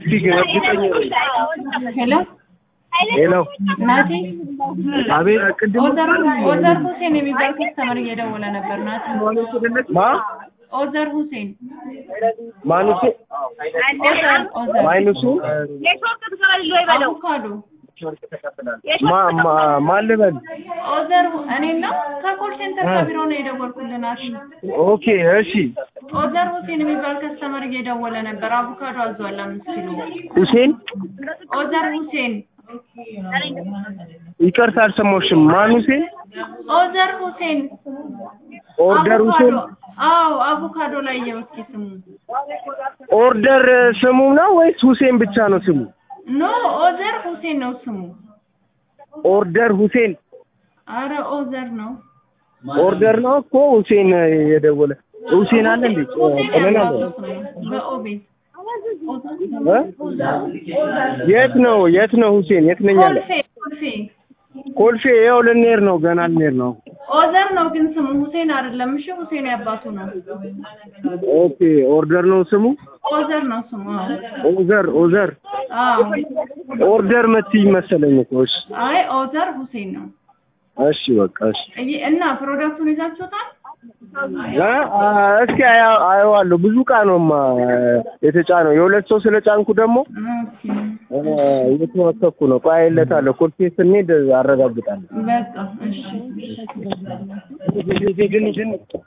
እስቲ ግን እርግጠኛ ነኝ። ሄሎ ሄሎ ናቲ አቤት ቅድም ኦዘር ኦዘር ሁሴን የሚባል ከስተመር እየደወለ ነበር። ናቲ ማ ኦዘር ሁሴን ማኑሴ ኦዘር ኦዘር ማይኑሱ አቮካዶ ማ ማ ማን ልበል? ኦዘር እኔና ከኮል ሴንተር ከቢሮ ነው የደወልኩልህ ናቲ። ኦኬ እሺ ኦዘር ሁሴን የሚባል ከስተመር እየደወለ ነበር። አቮካዶ አዟል አምስት ኪሎ። ሁሴን ኦዘር ሁሴን ይቅርታ አልሰማሁሽም። ማን ሁሴን? ኦዘር ሁሴን ኦርደር ሁሴን አቮካዶ አዎ አቮካዶ ላይ የውስኪ ስሙ ኦርደር ስሙ ነው ወይስ ሁሴን ብቻ ነው ስሙ? ኖ ኦዘር ሁሴን ነው ስሙ። ኦርደር ሁሴን አረ ኦዘር ነው። ኦርደር ነው እኮ ሁሴን የደወለ ሁሴን አለ እንዴ? ሁሴን ቀለል አለ ያባቱ ስሙ በኦቤት እ? የት ነው የት ነው ሁሴን የት ነኝ አለ? ኮልፌ ኮልፌ ኮልፌ ያው ልንሄድ ነው ገና ልንሄድ ነው። ኦዘር ነው ግን ስሙ ሁሴን አይደለም። እሺ ሁሴን ያባቱ ነው። ኦኬ ኦርደር ነው ስሙ? ኦዘር ነው ስሙ። አዎ ኦዘር ኦዘር አዎ። ኦርደር መትይ መሰለኝ እኮ እሺ አይ ኦዘር ሁሴን ነው። እሺ በቃ እሺ እይ- እና ፕሮዳክቱን ይዛችሁታል? እ? አ፣ እስኪ አያ- አየዋለሁ ብዙ እቃ ነውማ የተጫነው የሁለት ሰው ስለ ጫንኩ ደግሞ ኦኬ እ፣ እየተወከኩ ነው ቆይ አየለታለሁ ኮልፌ ስንሄድ አረጋግጣለሁ በቃ እሺ። ግን ግን